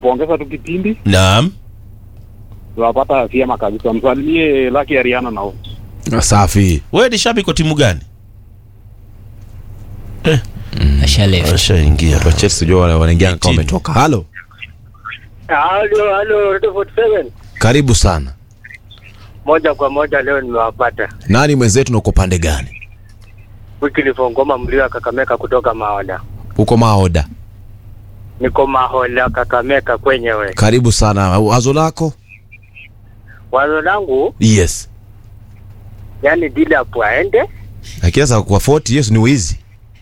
kuongeza tu kipindi Naam. tunapata vyema kabisa. Msalimie Lucky Ariana nao. Safi. Wewe ni shabiki wa timu gani? Ashaleft. Ashaingia. Wa Chelsea jua wale wanaingia kama Eighteen. wametoka. Halo. Halo, halo, Radio 47. Karibu sana. Moja kwa moja leo nimewapata. Nani mwenzetu na uko pande gani? Wycliffe Ngoma mlio wa Kakameka kutoka Maoda. Uko Maoda. Niko Mahola Kakameka kwenyewe. Karibu sana. Wazo lako? Wazo langu Yes. yani Dilap aende, Lakini sasa kwa 40 years ni wizi.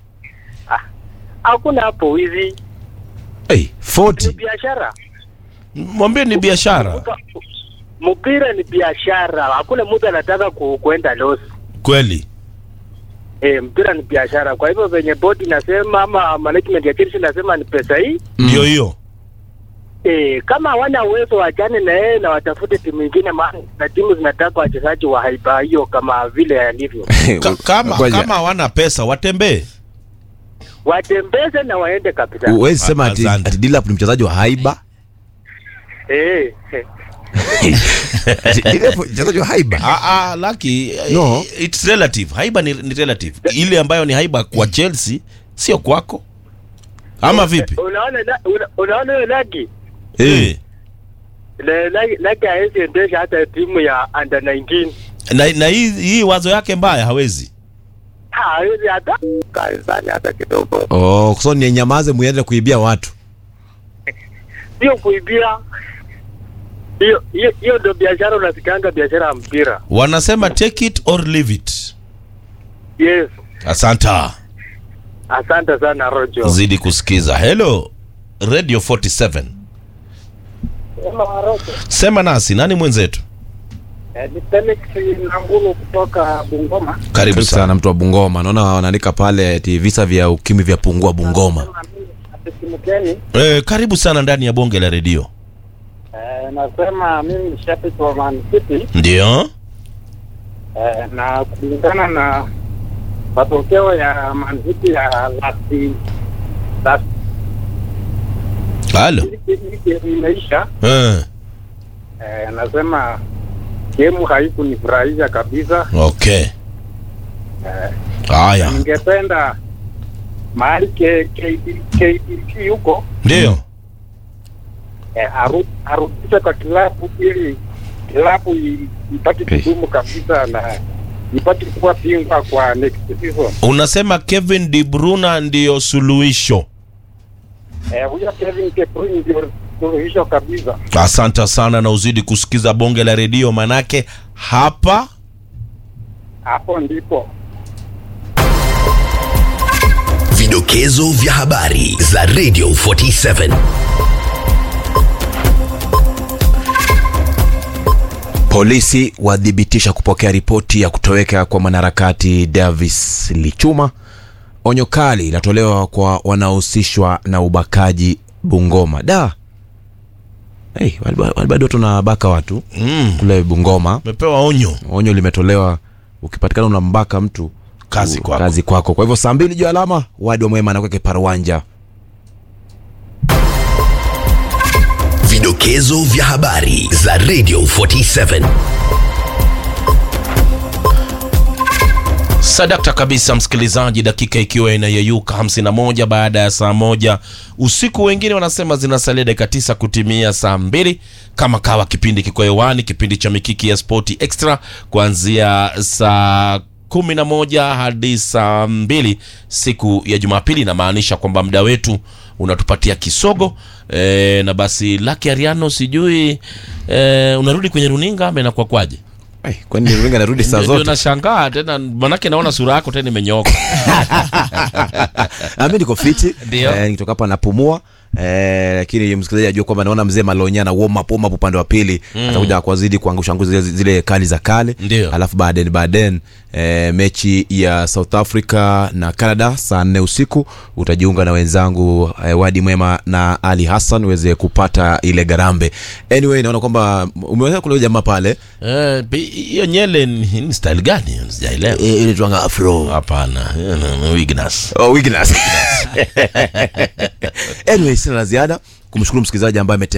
hakuna hapo wizi, Hey, ni 40. biashara. Mwambie ni biashara. Uka- Mpira ni biashara, hakuna mtu anataka ku, kuenda loss. Kweli. Eh, mpira ni biashara. Kwa hivyo venye bodi nasema ama management ya Chelsea nasema ni pesa hii Ndio hiyo. Eh, kama hawana uwezo wachane na yeye na watafute timu nyingine, maana na timu zinataka wachezaji wa haiba hiyo kama vile alivyo, Ka- kama Ngoja. kama hawana pesa watembee. watembeze na waende kabisa. Huwezi sema ati, Asante. ati Dilap ni mchezaji wa haiba. Eh, Ati Dilap ni mchezaji wa haiba. Ah ah, Lucky. eh, No. It's relative. Haiba ni, ni relative. Ile ambayo ni haiba kwa Chelsea sio kwako. Ama vipi? unaona la- una- unaona hiyo laki Eh. Le- laki laki hawezi endesha hata timu ya under 19 Na, na hii, hii wazo yake mbaya hawezi. Ha, hawezi hata kanisani hata kidogo, Oh, so ni nyamaze muende kuibia watu. sio kuibia. Hiyo hiyo hiyo ndio biashara, unasikanga biashara ya mpira. Wanasema take it or leave it. Yes, Asanta. asante sana Rojo. Zidi kusikiza. Hello. Radio 47. Sema nasi, nani mwenzetu? Ni Felix Nangulu kutoka Bungoma. Karibu Karibu sana. sana mtu wa Bungoma. Naona wanaandika pale ati visa vya ukimwi vya pungua Bungoma. Atesimukeni, Eh, karibu sana ndani ya bonge la redio. eh, nasema mimi ni shabiki wa Man City Ndio. eh, na kulingana na matokeo ya Man City ya last last Halo. wiki imeisha, Eh, eh, nasema gemu haikunifurahisha kabisa. okay. Eh, Haya. ningependa mahali K- KD KDC huko Ndio. eh, aru- arudishe kwa kilabu ili kilabu i- ipate kudumu kabisa na ipate kuwa bingwa kwa next season. Unasema Kevin De Bruyne ndio suluhisho. Eh, huyo Kevin De Bruyne ndio suluhisho kabisa. Asante sana na uzidi kusikiza bonge la redio manake hapa Hapo ndipo Vidokezo vya habari za Radio 47. Polisi wathibitisha kupokea ripoti ya kutoweka kwa mwanaharakati Davis Lichuma. Onyo kali linatolewa kwa wanaohusishwa na ubakaji Bungoma. Da, hey, wali- wali- bado tunabaka watu mm, kule Bungoma. mepewa onyo. Onyo limetolewa, ukipatikana unambaka mtu Kazi u- kwako. kazi kwako. Kwa hivyo saa mbili juu ya alama, wadi wa mwema anakweke paruanja. Vidokezo vya habari za Radio 47. Sadakta kabisa, msikilizaji, dakika ikiwa inayeyuka 51 baada ya saa moja usiku. Wengine wanasema zinasalia dakika tisa kutimia saa mbili. Kama kawa, kipindi kiko hewani, kipindi cha Mikiki ya Spoti Extra kuanzia saa kumi na moja hadi saa mbili siku ya Jumapili. Inamaanisha kwamba muda wetu unatupatia kisogo e, na basi Lucky Ariano, sijui e, unarudi kwenye runinga ama inakuwa kwaje? Hey, kwani runinga narudi saa Ndio- ndio zote? nashangaa tena, manake naona sura yako tena imenyooka. Ah, mi niko fiti Ndio. eh, nikitoka hapa napumua eh, lakini msikilizaji ajua kwamba naona mzee Malonya na warm up warm up upande wa pili atakuja kwa zidi kuangusha nguzo zile, zile kali za kale Ndio. alafu baadaye baadaye eh, mechi ya South Africa na Canada saa nne usiku utajiunga na wenzangu eh, Wadi Mwema na Ali Hassan uweze kupata ile garambe anyway naona kwamba umeweza kule jamaa pale Eh, bi- hiyo nyele ni ni style gani? Sijaelewa. eh, ile tuanga afro Hapana, hiyo ni- ni Wignas. Oh, weakness. anyway, sina la ziada kumshukuru msikilizaji ambaye amete